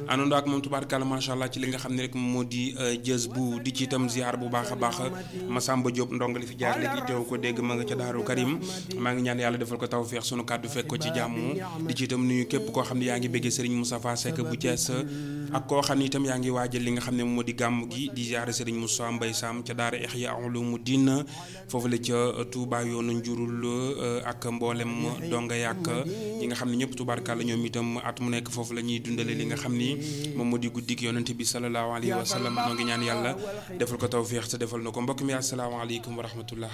àndandoo ak moom tubaarkàlla macha allah ci li nga xam ne rek moo di jës bu di ci itam ziar bu baax a baax Masamba Diop ndong li fi jaar léegi teew ko dégg ma nga ca Daaru Karim maa ngi ñaan yàlla defal ko tawfeex sunu kàddu fekk ko ci jàmm di ci itam nuyu képp koo xam ne yaa ngi bëggee Serigne Moustapha Seck bu Thiès ak koo xam ne itam yaa ngi waajal li nga xam ne moo di gàmm gi di ziar Serigne Moussa Mbaye Sam ca Daara Ihya Ulumuddin foofu la ca Touba yoonu njurul ak mboolem donga yàq ñi nga xam ne ñëpp tubaarkàlla ñoom itam at mu nekk foofu la ñuy dundale li nga xam ni moom moo di guddik yonent bi salallaahu alayhi wa sallam noo ngi ñaan yàlla defal ko tawféex te defal na ko mbokk mi asalaamaaleykum wa rahmatullah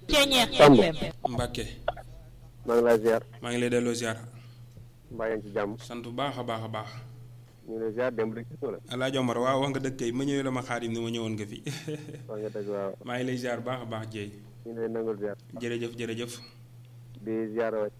Mbàkke maa ngi lay ziar. maa ngi lay delloo ziar. mbaa yaa ngi ci jàmm. sant bu baax a baax a baax. ñu ngi lay ziar démb rek gis nga la. Alaaji Omar waaw wax nga dëgg kay ma ñëwee la ma xaadim ni ma ñëwoon nga fi. wax nga dëgg waaw. maa ngi lay ziar baax a baax Dieye. ñu ngi lay nangul ziar. jërëjëf jërëjëf. di ziar waay.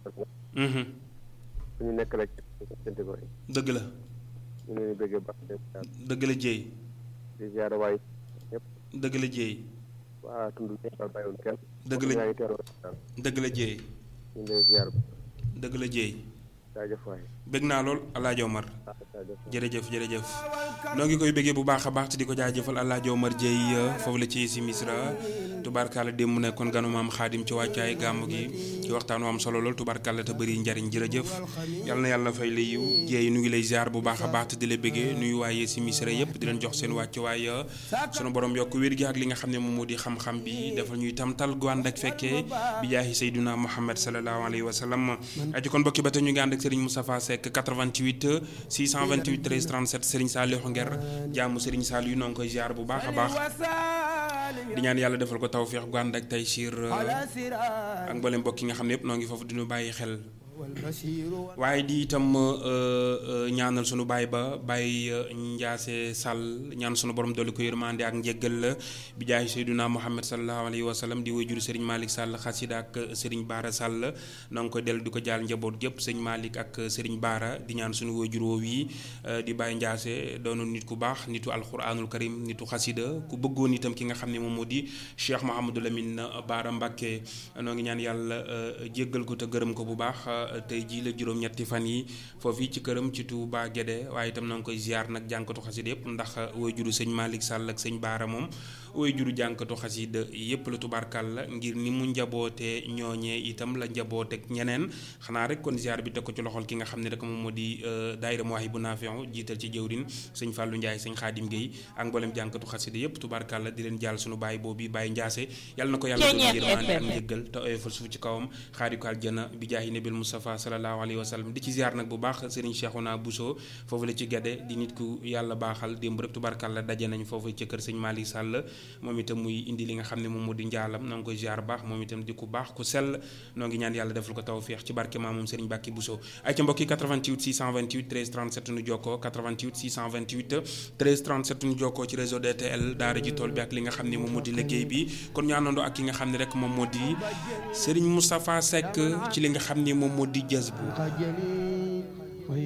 fu ñu nekk rek sant ko. dëgg la. ñu ngi leen di bëggee baax di ziar. dëgg la Dieye. di ziar waay ñëpp. dëgg la Dieye. waa tund ñëpp daal bàyyiwul kenn. dëgg la yaa ngi teeloo daal. dëgg la Dieye. ñu ngi lay ziar. dëgg la Dieye. jaajëf waay. bëgg naa lool Alaaji Omar. jaajëf. jërëjëf jërëjëf noo ngi koy bëggee bu baax a baax te di ko jaajëfal Alaaji Omar Dieye foofu la ci si Misra tubaarkàlla démb mu nekkoon ganu maam xaadim ci wàccaay gàmm gi ci waxtaan wu am solo lool tubaarkàlla te bëri njariñ jërëjëf yal na yàlla fay la yiw Dieye nu ngi lay ziar bu baax a baax te di la bëggee nuyu waaye si Misra yëpp di leen jox seen wàccuwaay sunu borom yokk wér gi ak li nga xam ne moom moo di xam-xam bi defal ñuy tam tal gu ànd ak fekkee bi jaahi Seyduna Muhammad sallallahu alayhi wa sallam aji kon bokki ba te ñu ngi ànd ak Serigne Moustapha Seck 88 628 13 37 Serigne Saliou Nger jaamu Serigne Saliou noo ngi koy ziar bu baax a baax di ñaan yàlla defal ko tawféex gu ànd ak tey siir ak mboolem mbokk yi nga xam ne yëpp noo ngi foofu diñu bàyyi xel waaye di itam ñaanal sunu baay ba baay Njaase Sall ñaan sunu borom dolli ko yërmande ak njéggal la bi jaay Seyduna Muhammad sallallahu alayhi wa sallam di wajuru Serigne Malick Sall xasida ak Serigne Baara Sall noo ngi koy dellu di ko jaal njaboot gépp sëñ Malick ak Serigne Baara di ñaan sunu wajur woow yi di baay Njaase doonoon nit ku baax nitu alquranul karim nitu xasida ku bëggoon itam ki nga xam ne moom moo di Cheikh Mouhamadou Lamine Baara Mbacke noo ngi ñaan yàlla jéggal ko te gërëm ko bu baax tey jii la juróom-ñetti fan yi foofu ci këram ci Touba Guédé waaye itam na nga koy ziar nag jànkatu xasida yëpp ndax woy juru sëñ Malick Sall ak sëñ Baara moom woy juru jànkatu xasida yëpp la tubaarkal la ngir ni mu njabootee ñooñee itam la njabooteeg ñeneen xanaa rek kon ziar bi teg ko ci loxol ki nga xam ne rek moom moo di daayira Mawahibou Nafi'ou jiital ci jëwrin sëñ Fallou Ndiaye sëñ Khadim Gueye ak mboolem jànkatu xasida yëpp tubaarkal la di leen jaal sunu baay boobu Baye Ndiasse yàlla na ko yàlla doon yërmande ak njëggal te oyofal suuf ci kawam xaari ko aljana bi jaahi nabil Mustafa sallallahu alayhi wa sallam di ci ziar nag bu baax Serigne Cheikhouna Bousso foofu la ci Guédé di nit ku yàlla baaxal démb rek tubaarkal la daje nañ foofu ci kër sëñ Malick Sall moom itam muy indi li nga xam ne moom moo di njaalam noo ngi koy ziar baax moom itam di ku baax ku sell noo ngi ñaan yàlla defal ko tawféex ci barke maam moom Serigne Bakki Bousso ay ca mbokki 88 628 13 37 nu jokkoo 88 628 13 37 nu jokkoo ci réseau DTL daara ji tool bi ak li nga xam ne moom moo di liggéey bi kon ñu àndandoo ak ki nga xam ne rek moom moo di Serigne Moustapha Seck ci li nga xam ne moom moo di jës bu